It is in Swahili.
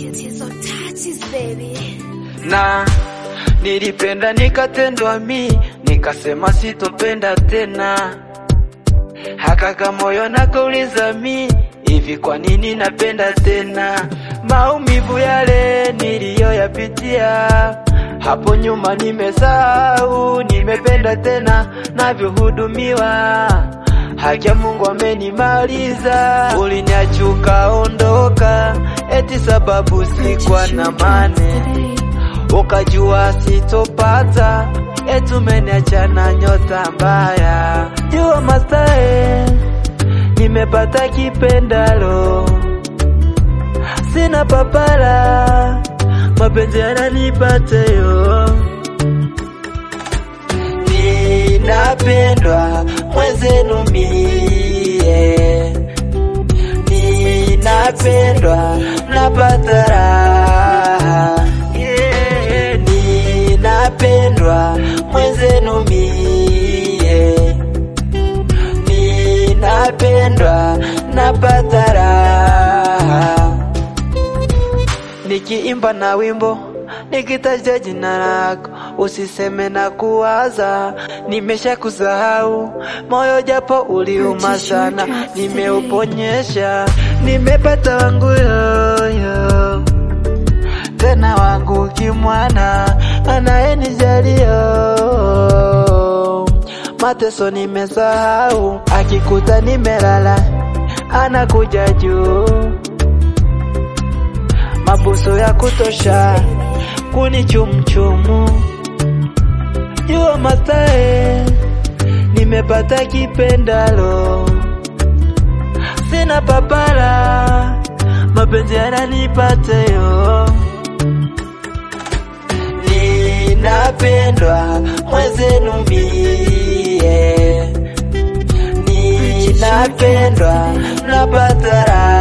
Tatizo touches baby. na nilipenda nikatendwa mi nikasema sitopenda tena hakaka moyo nakauliza mi hivi kwa nini napenda tena maumivu yale niliyoyapitia hapo nyuma nimesahau nimependa tena navyohudumiwa haki ya Mungu amenimaliza uliniachuka ondoka eti sababu sikuwa na mane ukajua sitopata etumeniacha na nyota mbaya jua mastae nimepata kipendalo sina papala mapenzi yananipateyo ninapendwa mwenzenu mie ninapendwa napata raha yeah. ninapendwa mwenzenu mie ninapendwa napata raha nikiimba na wimbo nikitaja jina lako usiseme na kuwaza nimesha kusahau moyo japo uliuma sana nimeuponyesha nimepata wangu yoyo tena wangu kimwana anayenijalio mateso nimesahau akikuta nimelala anakuja juu mabuso ya kutosha kunichumchumu jua mastae nimepata kipendalo sina papala mapenzi yananipateyo ninapendwa mwenzenu mie ninapendwa napata raha